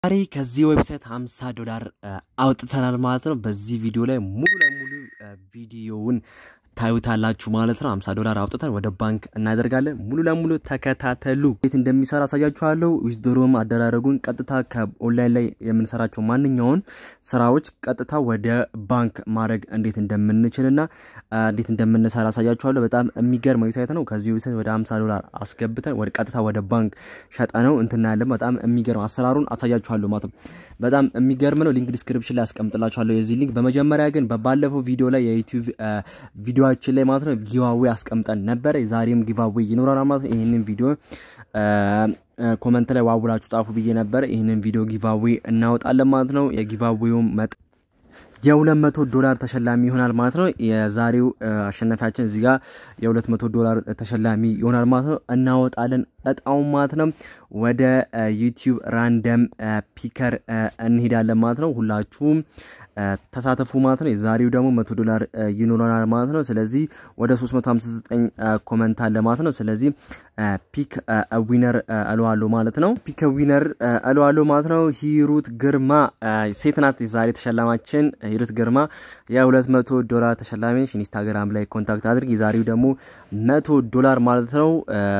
ዛሬ ከዚህ ዌብሳይት 50 ዶላር አውጥተናል ማለት ነው። በዚህ ቪዲዮ ላይ ሙሉ ለሙሉ ቪዲዮውን ታዩታላችሁ ማለት ነው። 50 ዶላር አውጥተን ወደ ባንክ እናደርጋለን። ሙሉ ለሙሉ ተከታተሉ። እንዴት እንደሚሰራ አሳያችኋለሁ። ዊዝድሮም አደራረጉን ቀጥታ ከኦንላይን ላይ የምንሰራቸው ማንኛውን ስራዎች ቀጥታ ወደ ባንክ ማድረግ እንዴት እንደምንችልና እንዴት እንደምንሰራ አሳያችኋለሁ። በጣም የሚገርም ዌብሳይት ነው። ከዚህ ዌብሳይት ወደ 50 ዶላር አስገብተን ወደ ቀጥታ ወደ ባንክ ሸጠ ነው እንትና ያለን በጣም የሚገርም አሰራሩን አሳያችኋለሁ ማለት ነው። በጣም የሚገርም ነው። ሊንክ ዲስክሪፕሽን ላይ አስቀምጥላችኋለሁ የዚህ ሊንክ። በመጀመሪያ ግን በባለፈው ቪዲዮ ላይ የዩቲዩብ ቪዲዮችን ላይ ማለት ነው ጊቫዌ አስቀምጠን ነበረ። ዛሬም ጊቫዌ ይኖራል ማለት ነው። ይህንን ቪዲዮ ኮመንት ላይ ዋውላችሁ ጻፉ ብዬ ነበረ። ይህንን ቪዲዮ ጊቫዌ እናወጣለን ማለት ነው። የጊቫዌው መጥ የሁለት መቶ ዶላር ተሸላሚ ይሆናል ማለት ነው። የዛሬው አሸናፊያችን እዚህ ጋር የሁለት መቶ ዶላር ተሸላሚ ይሆናል ማለት ነው። እናወጣለን እጣውን ማለት ነው። ወደ ዩቲዩብ ራንደም ፒከር እንሄዳለን ማለት ነው። ሁላችሁም ተሳተፉ ማለት ነው። የዛሬው ደግሞ መቶ ዶላር ይኖረናል ማለት ነው። ስለዚህ ወደ 359 ኮመንት አለ ማለት ነው። ስለዚህ ፒክ ዊነር እለዋለሁ ማለት ነው። ፒክ ዊነር እለዋለሁ ማለት ነው። ሂሩት ግርማ ሴት ናት። የዛሬ ተሸላማችን ሂሩት ግርማ የሁለት መቶ ዶላር ተሸላሚ ኢንስታግራም ላይ ኮንታክት አድርግ። የዛሬው ደግሞ መቶ ዶላር ማለት ነው።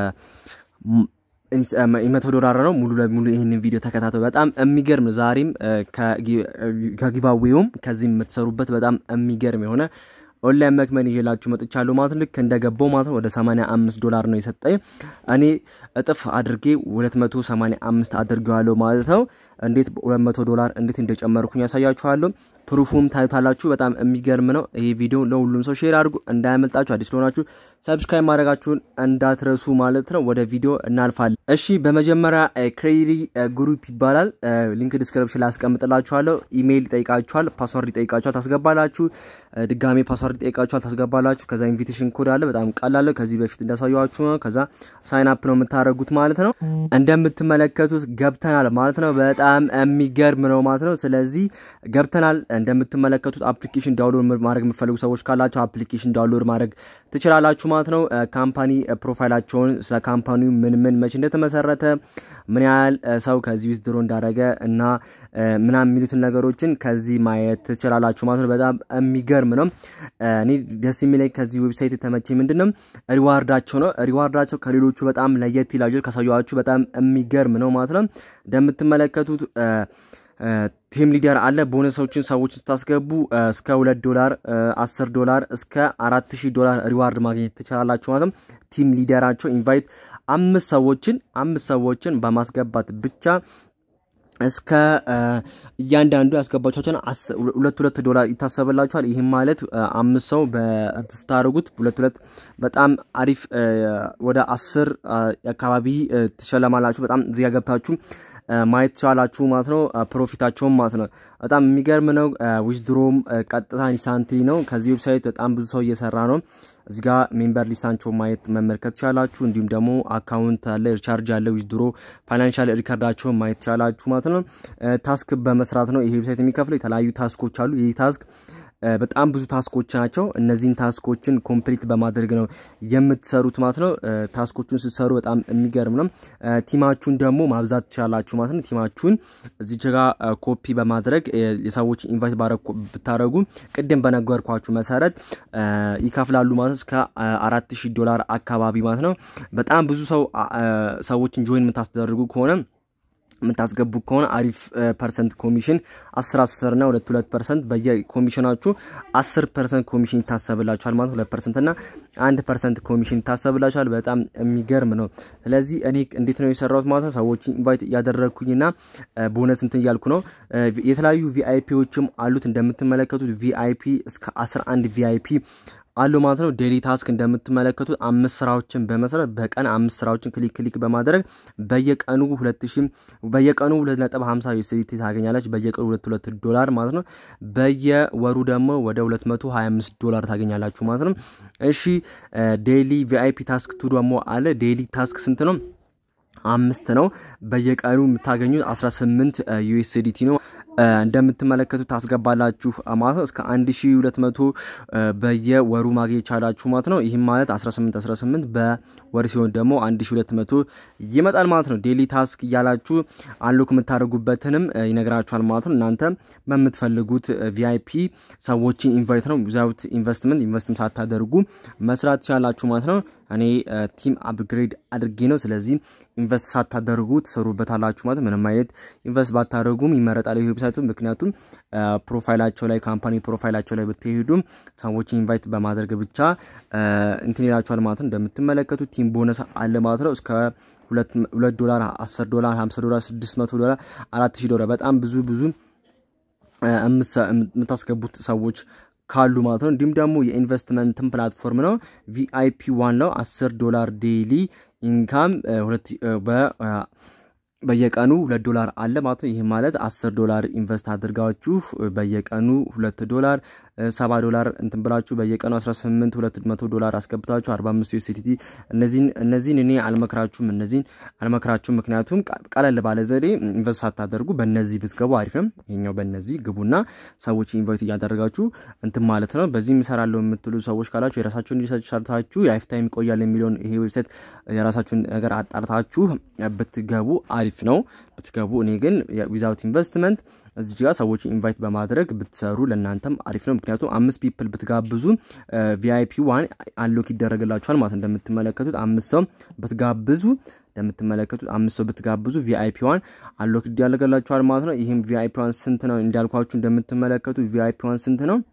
መቶ ዶላር ነው። ሙሉ ለሙሉ ይህንን ቪዲዮ ተከታተሉ። በጣም የሚገርም ነው። ዛሬም ከጊቫዌውም ከዚህ የምትሰሩበት በጣም የሚገርም የሆነ ኦንላይን መክመን ይዤላችሁ መጥቻለሁ ማለት ልክ እንደገባው ማለት ነው። ወደ 85 ዶላር ነው የሰጠኝ። እኔ እጥፍ አድርጌ 285 አድርጌዋለሁ ማለት ነው። እንዴት 200 ዶላር እንዴት እንደጨመርኩኝ ያሳያችኋለሁ። ፕሩፉም ታዩታላችሁ። በጣም የሚገርም ነው። ይሄ ቪዲዮ ለሁሉም ሰው ሼር አድርጉ፣ እንዳያመልጣችሁ። አዲስ ለሆናችሁ ሰብስክራይብ ማድረጋችሁን እንዳትረሱ ማለት ነው። ወደ ቪዲዮ እናልፋለን። እሺ፣ በመጀመሪያ ክሬዲ ግሩፕ ይባላል። ሊንክ ዲስክሪፕሽን ላይ አስቀምጥላችኋለሁ። ኢሜይል ይጠይቃችኋል፣ ፓስወርድ ይጠይቃችኋል፣ ታስገባላችሁ። ድጋሜ ፓስወርድ ይጠይቃችኋል፣ ታስገባላችሁ። ከዛ ኢንቪቴሽን ኮድ አለ። በጣም ቀላል ከዚህ በፊት እንዳሳየኋችሁ ነው። ከዛ ሳይን አፕ ነው የምታደርጉት ማለት ነው። እንደምትመለከቱት ገብተናል ማለት ነው። በጣም የሚገርም ነው ማለት ነው። ስለዚህ ገብተናል እንደምትመለከቱት አፕሊኬሽን ዳውንሎድ ማድረግ የምትፈልጉ ሰዎች ካላቸው አፕሊኬሽን ዳውንሎድ ማድረግ ትችላላችሁ ማለት ነው። ካምፓኒ ፕሮፋይላቸውን ስለ ካምፓኒው ምን ምን መቼ እንደተመሰረተ ምን ያህል ሰው ከዚህ ውስጥ ድሮ እንዳደረገ እና ምናምን የሚሉትን ነገሮችን ከዚህ ማየት ትችላላችሁ ማለት ነው። በጣም የሚገርም ነው። እኔ ደስ የሚለኝ ከዚህ ዌብሳይት የተመቼ ምንድን ነው ሪዋርዳቸው ነው። ሪዋርዳቸው ከሌሎቹ በጣም ለየት ይላል። ካሳየኋችሁ በጣም የሚገርም ነው ማለት ነው። እንደምትመለከቱት ቲም ሊደር አለ። ቦነሶችን ሰዎች ስታስገቡ እስከ ሁለት ዶላር አስር ዶላር እስከ አራት ሺህ ዶላር ሪዋርድ ማግኘት ትችላላችሁ ማለት ነው። ቲም ሊደራቸው ኢንቫይት አምስት ሰዎችን አምስት ሰዎችን በማስገባት ብቻ እስከ እያንዳንዱ ያስገባቸውን ሁለት ሁለት ዶላር ይታሰብላችኋል። ይህም ማለት አምስት ሰው ስታደርጉት ሁለት ሁለት በጣም አሪፍ ወደ አስር አካባቢ ትሸለማላችሁ። በጣም እዚያ ገብታችሁ ማየት ቻላችሁ ማለት ነው። ፕሮፊታቸውም ማለት ነው በጣም የሚገርም ነው። ዊዝድሮም ቀጥታ ኢንስታንትሊ ነው። ከዚህ ዌብሳይት በጣም ብዙ ሰው እየሰራ ነው። እዚህ ጋር ሜምበር ሊስታቸው ማየት መመልከት ቻላችሁ። እንዲሁም ደግሞ አካውንት አለ፣ ሪቻርጅ አለ፣ ዊዝድሮ ፋይናንሻል ሪከርዳቸውን ማየት ቻላችሁ ማለት ነው። ታስክ በመስራት ነው ይሄ ዌብሳይት የሚከፍለው። የተለያዩ ታስኮች አሉ። ይህ ታስክ በጣም ብዙ ታስኮች ናቸው። እነዚህን ታስኮችን ኮምፕሊት በማድረግ ነው የምትሰሩት ማለት ነው። ታስኮቹን ስትሰሩ በጣም የሚገርም ነው። ቲማችሁን ደግሞ ማብዛት ትችላላችሁ ማለት ነው። ቲማችሁን እዚች ጋ ኮፒ በማድረግ የሰዎች ኢንቫይት ብታደረጉ ቅድም በነገርኳችሁ መሰረት ይከፍላሉ ማለት ነው። እስከ አራት ሺህ ዶላር አካባቢ ማለት ነው። በጣም ብዙ ሰው ሰዎችን ጆይን የምታስደርጉ ከሆነ የምታስገቡ ከሆነ አሪፍ ፐርሰንት ኮሚሽን አስር አስር ና ሁለት ሁለት ፐርሰንት በየኮሚሽናችሁ አስር ፐርሰንት ኮሚሽን ይታሰብላችኋል ማለት ሁለት ፐርሰንት ና አንድ ፐርሰንት ኮሚሽን ይታሰብላችኋል። በጣም የሚገርም ነው። ስለዚህ እኔ እንዴት ነው የሰራሁት ማለት ነው። ሰዎችን ኢንቫይት እያደረግኩኝ ና ቦነስ እንትን እያልኩ ነው። የተለያዩ ቪአይፒዎችም አሉት እንደምትመለከቱት ቪአይፒ እስከ አስራ አንድ ቪአይፒ አሉ ማለት ነው። ዴሊ ታስክ እንደምትመለከቱት አምስት ስራዎችን በመስራት በቀን አምስት ስራዎችን ክሊክ ክሊክ በማድረግ በየቀኑ ሁለት ሺ በየቀኑ ሁለት ነጥብ ሀምሳ ዩኤስዲቲ ታገኛለች። በየቀኑ ሁለት ሁለት ዶላር ማለት ነው። በየወሩ ደግሞ ወደ ሁለት መቶ ሀያ አምስት ዶላር ታገኛላችሁ ማለት ነው። እሺ ዴሊ ቪአይፒ ታስክ ቱ ደግሞ አለ። ዴሊ ታስክ ስንት ነው? አምስት ነው። በየቀኑ የምታገኙት 18 ዩኤስዲቲ ነው። እንደምትመለከቱት ታስገባላችሁ ማለት ነው። እስከ 1200 በየወሩ ማግኘት ይቻላችሁ ማለት ነው። ይህም ማለት 18 18 በወር ሲሆን ደግሞ 1200 ይመጣል ማለት ነው። ዴሊ ታስክ እያላችሁ አንሎክ የምታደርጉበትንም ይነግራችኋል ማለት ነው። እናንተ በምትፈልጉት ቪአይፒ ሰዎችን ኢንቫይት ነው ዊዛውት ኢንቨስትመንት ኢንቨስትም ሳታደርጉ መስራት ትችላላችሁ ማለት ነው። እኔ ቲም አፕግሬድ አድርጌ ነው። ስለዚህ ኢንቨስት ሳታደርጉ ትሰሩበታላችሁ ማለት ምንም አይነት ኢንቨስት ባታደርጉም ይመረጣል ይህ ዌብሳይቱ። ምክንያቱም ፕሮፋይላቸው ላይ ካምፓኒ ፕሮፋይላቸው ላይ ብትሄዱ ሰዎችን ኢንቫይት በማድረግ ብቻ እንትን ይላችኋል ማለት ነው። እንደምትመለከቱት ቲም ቦነስ አለ ማለት ነው እስከ ሁለት ዶላር፣ አስር ዶላር፣ ሀምሳ ዶላር፣ ስድስት መቶ ዶላር፣ አራት ሺህ ዶላር በጣም ብዙ ብዙ የምታስገቡት ሰዎች ካሉ ማለት ነው። እንዲሁም ደግሞ የኢንቨስትመንትን ፕላትፎርም ነው። ቪአይፒ ዋን ለው 10 ዶላር ዴይሊ ኢንካም በየቀኑ ሁለት ዶላር አለ ማለት ነው። ይህ ማለት 10 ዶላር ኢንቨስት አድርጋችሁ በየቀኑ ሁለት ዶላር ሰባ ዶላር እንትን ብላችሁ በየቀኑ 18 200 ዶላር አስገብታችሁ 45 ዩኤስዲቲ እነዚህን እኔ አልመክራችሁም። እነዚህን አልመክራችሁም። ምክንያቱም ቀለል ባለ ዘዴ ኢንቨስት ሳታደርጉ በእነዚህ ብትገቡ አሪፍ ነው። ይሄኛው በእነዚህ ግቡና ሰዎች ኢንቫይት እያደረጋችሁ እንትን ማለት ነው። በዚህ እሰራለሁ የምትሉ ሰዎች ካላችሁ የራሳችሁን ሪሰርች ሰርታችሁ የላይፍ ታይም ይቆያል የሚለውን ይሄ ዌብሳይት የራሳችሁን ነገር አጣርታችሁ ብትገቡ አሪፍ ነው ብትገቡ። እኔ ግን ዊዛውት ኢንቨስትመንት እዚህ ጋር ሰዎች ኢንቫይት በማድረግ ብትሰሩ ለእናንተም አሪፍ ነው። ምክንያቱም አምስት ፒፕል ብትጋብዙ ቪአይፒ ዋን አንሎክ ይደረግላችኋል ማለት እንደምትመለከቱት አምስት ሰው ብትጋብዙ እንደምትመለከቱት አምስት ሰው ብትጋብዙ ቪአይፒ ዋን አንሎክ ይደረግላችኋል ማለት ነው። ይህም ቪአይፒ ዋን ስንት ነው እንዳልኳችሁ እንደምትመለከቱት ቪአይፒ ዋን ስንት ነው?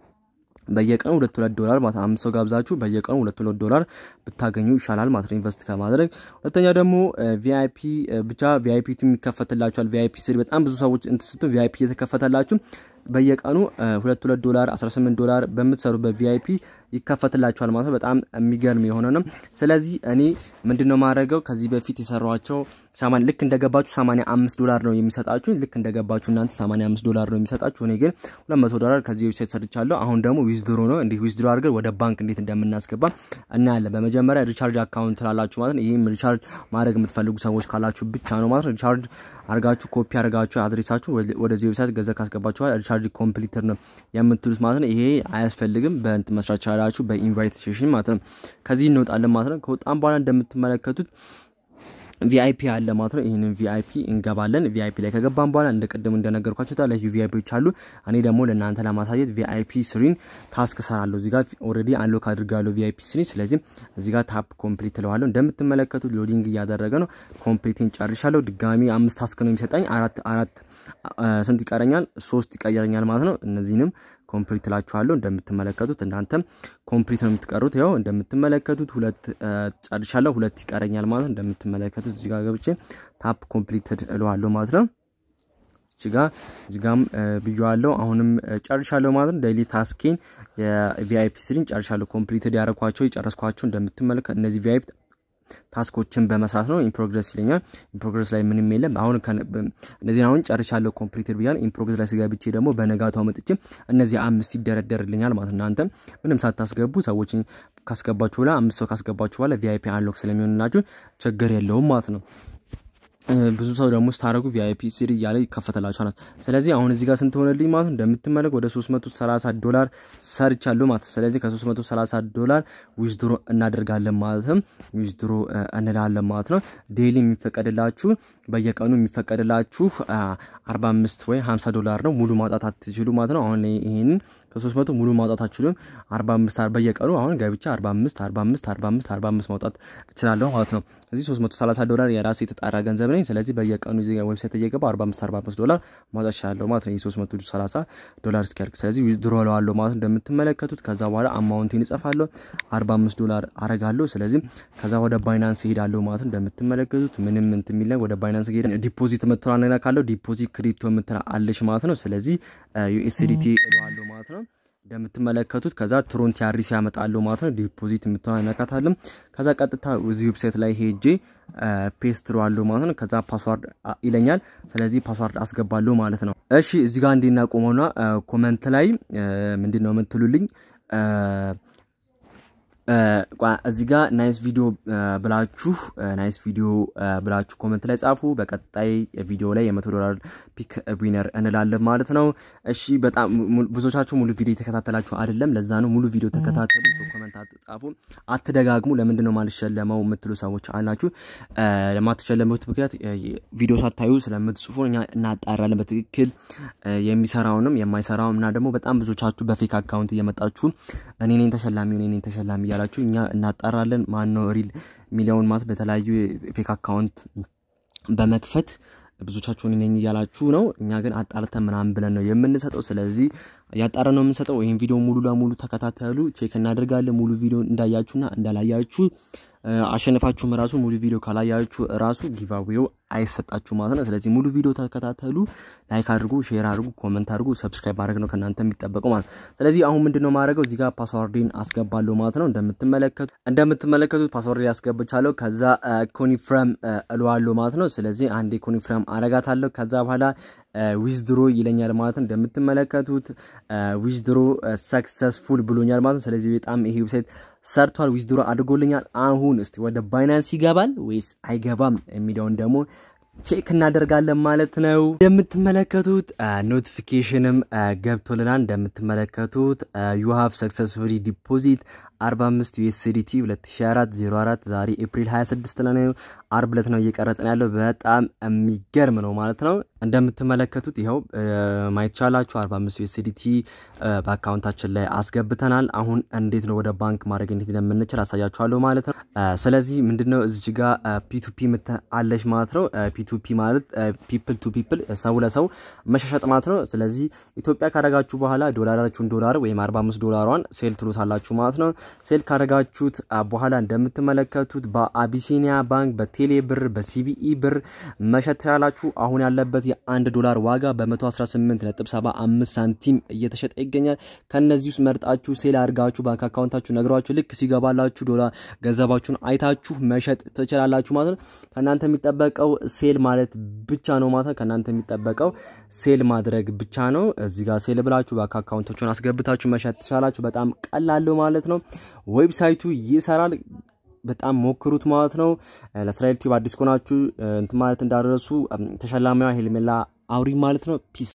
በየቀኑ ሁለት ሁለት ዶላር ማለት አምስት ሰው ጋብዛችሁ በየቀኑ ሁለት ሁለት ዶላር ብታገኙ ይሻላል ማለት ነው ኢንቨስት ከማድረግ። ሁለተኛ ደግሞ ቪአይፒ ብቻ ቪአይፒ የሚከፈትላችኋል። ቪአይፒ ስሪ በጣም ብዙ ሰዎች እንትስቱ ቪአይፒ እየተከፈተላችሁ በየቀኑ ሁለት ሁለት ዶላር 18 ዶላር በምትሰሩበት ቪአይፒ ይከፈትላችኋል ማለት ነው። በጣም የሚገርም የሆነ ነው። ስለዚህ እኔ ምንድነው ማድረገው ከዚህ በፊት የሰሯቸው ልክ እንደገባችሁ 85 ዶላር ነው የሚሰጣችሁ። ልክ እንደገባችሁ እናንተ 85 ዶላር ነው የሚሰጣችሁ። እኔ ግን 200 ዶላር ከዚህ ዌብሳይት ሰርቻለሁ። አሁን ደግሞ ዊዝድሮ ነው። እንዲህ ዊዝድሮ አድርገን ወደ ባንክ እንዴት እንደምናስገባ እናያለን። በመጀመሪያ ሪቻርጅ አካውንት ላላችሁ ማለት ነው። ይህም ሪቻርጅ ማድረግ የምትፈልጉ ሰዎች ካላችሁ ብቻ ነው ማለት ነው። ሪቻርጅ አርጋችሁ ኮፒ አርጋችሁ አድሬሳችሁ ወደዚህ ዌብሳይት ገንዘብ ካስገባችኋል ሪቻርጅ ኮምፕሊተር ነው የምትሉት ማለት ነው። ይሄ አያስፈልግም። በእንትን መስራት ቻላችሁ በኢንቫይቴሽን ማለት ነው። ከዚህ እንወጣለን ማለት ነው። ከወጣም በኋላ እንደምትመለከቱት ቪአይፒ አለ ማለት ነው። ይህንን ቪአይፒ እንገባለን። ቪአይፒ ላይ ከገባን በኋላ እንደ ቅድም እንደነገርኳቸው የተለያዩ ቪአይፒዎች አሉ። እኔ ደግሞ ለእናንተ ለማሳየት ቪአይፒ ስሪን ታስክ ሰራለሁ። እዚህ ጋር ኦልሬዲ አንሎክ አድርጋለሁ ቪአይፒ ስሪ። ስለዚህ እዚህ ጋር ታፕ ኮምፕሊት እለዋለሁ። እንደምትመለከቱት ሎዲንግ እያደረገ ነው። ኮምፕሊትን ጨርሻለሁ። ድጋሚ አምስት ታስክ ነው የሚሰጠኝ። አራት አራት ስንት ይቀረኛል? ሶስት ይቀየረኛል ማለት ነው። እነዚህንም ኮምፕሊት እላችኋለሁ። እንደምትመለከቱት እናንተም ኮምፕሊት ነው የምትቀሩት። ያው እንደምትመለከቱት ሁለት ጨርሻለሁ፣ ሁለት ይቀረኛል ማለት ነው። እንደምትመለከቱት እዚህ ጋር ገብቼ ታፕ ኮምፕሊትድ እለዋለሁ ማለት ነው። እዚህ ጋር እዚህ ጋርም ብዬዋለሁ። አሁንም ጨርሻለሁ ማለት ነው። ዴይሊ ታስኬን የቪአይፒ ስሪን ጨርሻለሁ። ኮምፕሊትድ ያደረኳቸው የጨረስኳቸው እንደምትመለከት እነዚህ ቪአይፒ ታስኮችን በመስራት ነው። ኢንፕሮግረስ ይለኛል። ኢንፕሮግረስ ላይ ምንም የለም። አሁን እነዚህን አሁን ጨርሻለሁ ኮምፕሊትድ ብያል። ኢንፕሮግረስ ላይ ስገብቼ ደግሞ በነጋታው መጥቼ እነዚህ አምስት ይደረደርልኛል ማለት እናንተ ምንም ሳታስገቡ ሰዎችን ካስገባችሁ በኋላ አምስት ሰው ካስገባችሁ በኋላ ቪአይፒ አንሎክ ስለሚሆንላችሁ ችግር የለውም ማለት ነው። ብዙ ሰው ደግሞ ስታደረጉ ቪአይፒ ሲሪ እያለ ይከፈተላችኋል። ስለዚህ አሁን እዚህ ጋር ስንት ሆነልኝ ማለት ነው? እንደምትመለክ ወደ 330 ዶላር ሰርቻለሁ ማለት ነው። ስለዚህ ከ330 ዶላር ዊዝድሮ እናደርጋለን ማለትም ዊዝድሮ እንላለን ማለት ነው። ዴይሊ የሚፈቀድላችሁ በየቀኑ የሚፈቀድላችሁ 45 ወይ 50 ዶላር ነው። ሙሉ ማውጣት አትችሉ ማለት ነው። አሁን ይህንን ከ300 ሙሉ ማውጣት አትችሉም። 45 በየቀኑ አሁን ገብቻ 45 45 45 45 ማውጣት እችላለሁ ማለት ነው። እዚህ 330 ዶላር የራሴ የተጣራ ገንዘብ ነኝ። ስለዚህ በየቀኑ እዚህ ዌብሳይት እየገባ 45 45 ዶላር ማውጣት እችላለሁ ማለት ነው። የ330 ዶላር እስኪያልቅ ስለዚህ ዊዝድሮ እለዋለሁ ማለት እንደምትመለከቱት። ከዛ በኋላ አማውንቴን እጽፋለሁ 45 ዶላር አረጋለሁ። ስለዚህ ከዛ ወደ ባይናንስ እሄዳለሁ ማለት እንደምትመለከቱት ምንም እንትን የሚል ወደ ባይናንስ ሄድ ዲፖዚት የምትላ ነገር ካለው ዲፖዚት ክሪፕቶ የምትላ አለች ማለት ነው። ስለዚህ ዩኤስዲቲ እለዋለሁ ማለት ነው እንደምትመለከቱት ከዛ ትሮንት ያሪስ ያመጣለሁ ማለት ነው። ዲፖዚት የምትሆን ነካታለም። ከዛ ቀጥታ እዚህ ዌብሳይት ላይ ሄጄ ፔስት እለዋለሁ ማለት ነው። ከዛ ፓስዋርድ ይለኛል። ስለዚህ ፓስዋርድ አስገባለሁ ማለት ነው። እሺ እዚህ ጋር እንዴና ቆመውና ኮመንት ላይ ምንድን ነው የምትሉልኝ? እዚህ ጋር ናይስ ቪዲዮ ብላችሁ ናይስ ቪዲዮ ብላችሁ ኮመንት ላይ ጻፉ። በቀጣይ ቪዲዮ ላይ የመቶ ዶላር ፒክ ዊነር እንላለን ማለት ነው። እሺ በጣም ብዙዎቻችሁ ሙሉ ቪዲዮ የተከታተላችሁ አይደለም። ለዛ ነው ሙሉ ቪዲዮ ተከታተሉ። ሰው ኮመንት ጻፉ፣ አትደጋግሙ። ለምንድን ነው ማልሸለመው የምትሉ ሰዎች አላችሁ። ለማትሸለሙት ምክንያት ቪዲዮ ሳታዩ ስለምትጽፉ እኛ እናጣራለን በትክክል የሚሰራውንም የማይሰራውም እና ደግሞ በጣም ብዙዎቻችሁ በፌክ አካውንት እየመጣችሁ እኔ ነኝ ተሸላሚ እኔ ነኝ ተሸላሚ እያላችሁ እኛ እናጣራለን። ማን ነው ሪል ሚሊዮን ማለት በተለያዩ ፌክ አካውንት በመክፈት ብዙዎቻችሁ እኔ ነኝ እያላችሁ ነው። እኛ ግን አጣርተን ምናምን ብለን ነው የምንሰጠው። ስለዚህ ያጣረ ነው የምንሰጠው። ይህን ቪዲዮ ሙሉ ለሙሉ ተከታተሉ፣ ቼክ እናደርጋለን። ሙሉ ቪዲዮ እንዳያችሁና እንዳላያችሁ አሸንፋችሁም ራሱ ሙሉ ቪዲዮ ካላያችሁ ራሱ ጊቫዌው አይሰጣችሁ ማለት ነው። ስለዚህ ሙሉ ቪዲዮ ተከታተሉ፣ ላይክ አድርጉ፣ ሼር አድርጉ፣ ኮመንት አድርጉ። ሰብስክራይብ ማድረግ ነው ከእናንተ የሚጠበቀው ማለት ነው። ስለዚህ አሁን ምንድን ነው ማድረገው እዚህ ጋር ፓስዋርዴን አስገባለሁ ማለት ነው። እንደምትመለከቱ እንደምትመለከቱት ፓስዋርድ ያስገብቻለሁ። ከዛ ኮኒፍረም እለዋለሁ ማለት ነው። ስለዚህ አንዴ ኮኒፍረም አረጋታለሁ። ከዛ በኋላ ዊዝድሮ ይለኛል ማለት ነው። እንደምትመለከቱት ዊዝድሮ ሰክሰስፉል ብሎኛል ማለት ነው። ስለዚህ በጣም ይሄ ዌብሳይት ሰርቷል፣ ዊዝድሮ አድርጎልኛል። አሁን እስቲ ወደ ባይናንስ ይገባል ወይስ አይገባም የሚለውን ደግሞ ቼክ እናደርጋለን ማለት ነው። እንደምትመለከቱት ኖቲፊኬሽንም ገብቶልናል። እንደምትመለከቱት ዩ ሃቭ ሰክሰስፉሊ ዲፖዚት 45 ዩኤስዲቲ 2004 04 ዛሬ ኤፕሪል 26 ነው። አርብ ዕለት ነው እየቀረጽን ያለው። በጣም የሚገርም ነው ማለት ነው። እንደምትመለከቱት ይኸው ማየት ቻላችሁ 45 ዩኤስዲቲ በአካውንታችን ላይ አስገብተናል። አሁን እንዴት ነው ወደ ባንክ ማድረግ እንዴት እንደምንችል አሳያችኋለሁ ማለት ነው። ስለዚህ ምንድነው እዚች ጋር ፒቱፒ አለች ማለት ነው። ፒቱፒ ማለት ፒፕል ቱ ፒፕል ሰው ለሰው መሻሸጥ ማለት ነው። ስለዚህ ኢትዮጵያ ካረጋችሁ በኋላ ዶላራችሁን ዶላር ወይም 45 ዶላሯን ሴል ትሉታላችሁ ማለት ነው። ሴል ካረጋችሁት በኋላ እንደምትመለከቱት በአቢሲኒያ ባንክ፣ በቴሌ ብር፣ በሲቢኢ ብር መሸጥ ትችላላችሁ። አሁን ያለበት የአንድ ዶላር ዋጋ በ118.75 ሳንቲም እየተሸጠ ይገኛል። ከነዚህ ውስጥ መርጣችሁ ሴል አድርጋችሁ ባንክ አካውንታችሁ ነግሯችሁ ልክ ሲገባላችሁ ዶላር ገንዘባችሁን አይታችሁ መሸጥ ትችላላችሁ ማለት ነው። ከእናንተ የሚጠበቀው ሴል ማለት ብቻ ነው ማለት ነው። ከእናንተ የሚጠበቀው ሴል ማድረግ ብቻ ነው። እዚህ ጋር ሴል ብላችሁ ባንክ አካውንቶችን አስገብታችሁ መሸጥ ትችላላችሁ። በጣም ቀላል ማለት ነው። ዌብሳይቱ ይሰራል። በጣም ሞክሩት ማለት ነው። ለእስራኤል ቲዩብ አዲስ ከሆናችሁ እንትን ማለት እንዳደረሱ ተሸላሚዋ ሄልሜላ አውሪ ማለት ነው። ፒስ